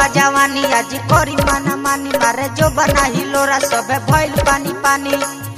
जवानी आज करी माना मानी मारे जो बना हिलोरा सबे भइल पानी पानी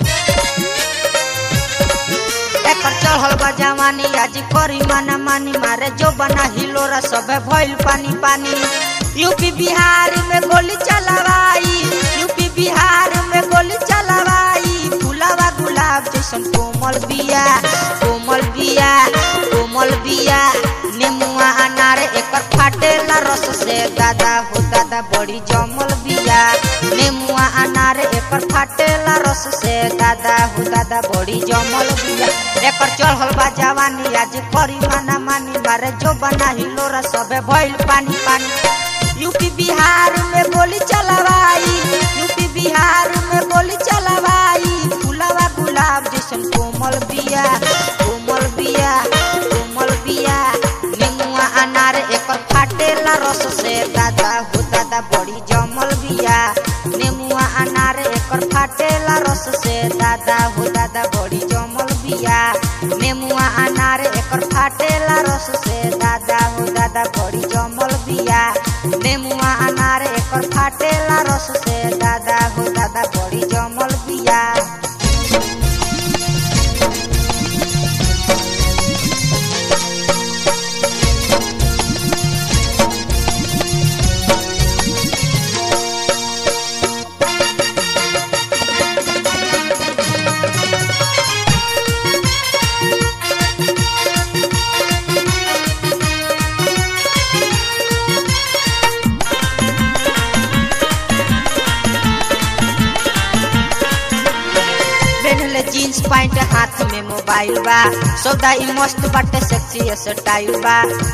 एकर चढ़ल बा जवानी आज करी माना मानी मारे जो बना हिलोरा सबे भइल पानी पानी यूपी बिहार में गोली चलावाई यूपी बिहार में गोली चलावाई फुलावा गुलाब जैसन कोमल बिया कोमल बिया कोमल बिया नेमुआ अनार एकर फाटेला रस से दादा हो दादा बड़ी जमल बिया नेमुआ अनार एकर फाटेला रस से दादा हो दादा बड़ी जमल बिया एकर चढ़ल बा जवानी आज करी माना मानी मारे जो बना हिलोरा सबे भइल पानी पानी यूपी बिहार में गोली चलावाई यूपी बिहार में गोली चलावाई फुलावा गुलाब जैसन कोमल बिया कोमल बिया कोमल बिया नेमुआ अनार एकर फाटेला रस से दादा हो दादा बड़ी जमल बिया नेमुआ अनार एकर फाटेला रस से दादा हो दादा बड़ी जमल बिया नेमुआ अनार एकर फाटेला रस से दादा हो दादा बड़ी जमल बिया नेमुआ अनार एकर फाटेला रस से दादा हो दादा बड़ी जमल बिया पहनले जीन्स पैंट हाथ में मोबाइल बा सौदा ई मस्त बाटे सेक्सी स्टाइल बा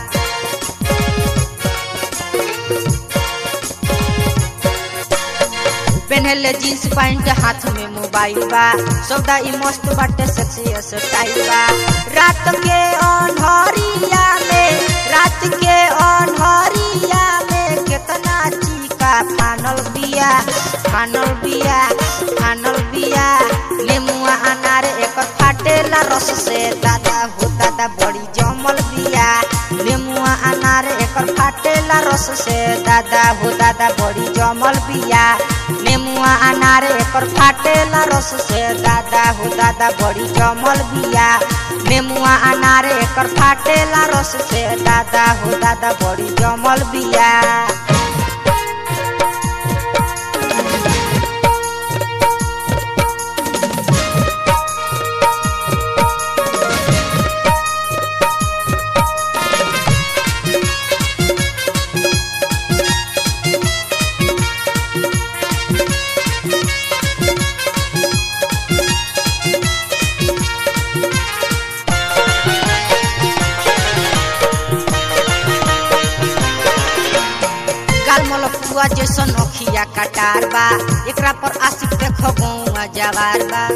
पहनले जीन्स पैंट हाथ में मोबाइल बा सौदा ई मस्त बाटे सेक्सी स्टाइल बा रात के अनहरिया में रात के अनहरिया में केतना चीका फानल बिया फानल बिया फानल बिया नेमुआ अनार एकर फाटेला रस से दादा हो दादा बड़ी जमल बिया नेमुआ अनार एकर फाटेला रस से दादा हो दादा बड़ी जमल बिया नेमुआ अनार एकर फाटेला रस से दादा हो दादा बड़ी जमल बिया नेमुआ अनार एकर फाटेला रस से दादा हो दादा बड़ी जमल बिया गाल मलपुआ जैसन अखिया कटार बा एकरा पर आशिक देखो गौआ जवार बा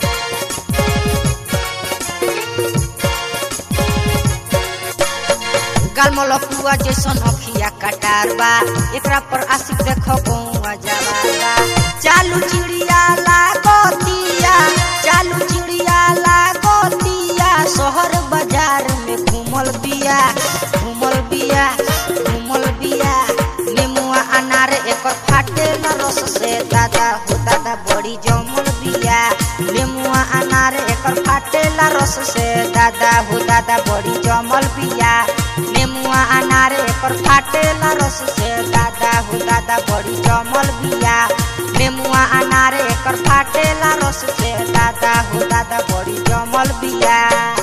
गाल मलपुआ जैसन अखिया कटार बा एकरा पर आशिक देखो गौआ जवार बा चालू चिड़िया लागतिया चालू चिड़िया लागतिया शहर बाजार में घूमल बिया घूमल बिया घूमल बिया नेमुआ अनार एकर फाटेला रस से दादा हो दादा बड़ी जमल बिया नेमुआ अनार एकर फाटेला रस से दादा हो दादा बड़ी जमल बिया नेमुआ अनार एकर फाटेला रस से दादा हो दादा बड़ी जमल बिया नेमुआ अनार एकर फाटेला रस से दादा हो दादा बड़ी जमल बिया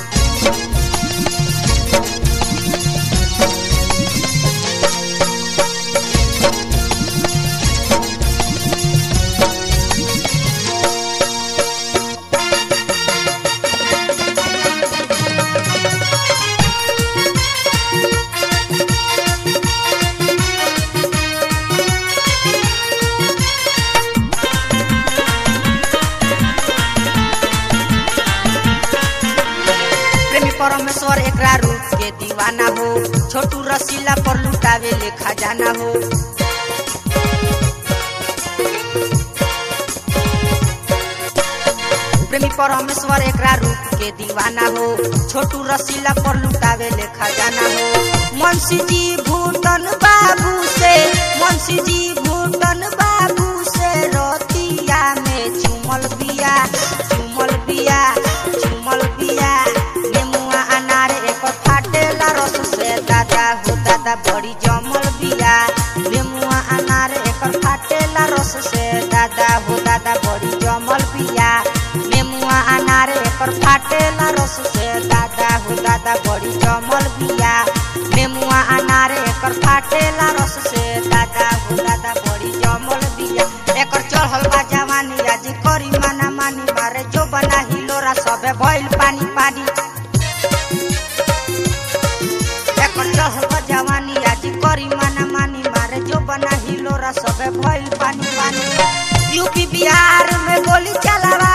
प्रेमी परमेश्वर एकरा रूप के दीवाना हो छोटू रसीला पर लुटावे ले खजाना हो प्रेमी परमेश्वर एकरा रूप के दीवाना हो छोटू रसीला पर लुटावे ले खजाना हो मुंशी जी भूतन बाबू से मुंशी मुंशी जी भूटन बाबू से रतिया में चुमल बिया चुमल बिया चुमल बिया नेमुआ अनार एक फाटेला रस से दादा हो दादा बड़ी जमल बिया नेमुआ अनार एक फाटेला रस से दादा हो दादा बड़ी जमल बिया नेमुआ अनार एक फाटेला रस से दादा हो दादा बड़ी जमल बिया नेमुआ अनार एकर फाटेला रस से दादा हो दादा बड़ी जमल बिया एकर चढ़ल बा जवानी आज करी माना मानी मारे जो बना हिलोरा सबे भइल पानी पानी एकर चढ़ल बा जवानी आज करी माना मानी मारे जो बना हिलोरा सबे भइल पानी पानी यूपी बिहार में गोली चलावा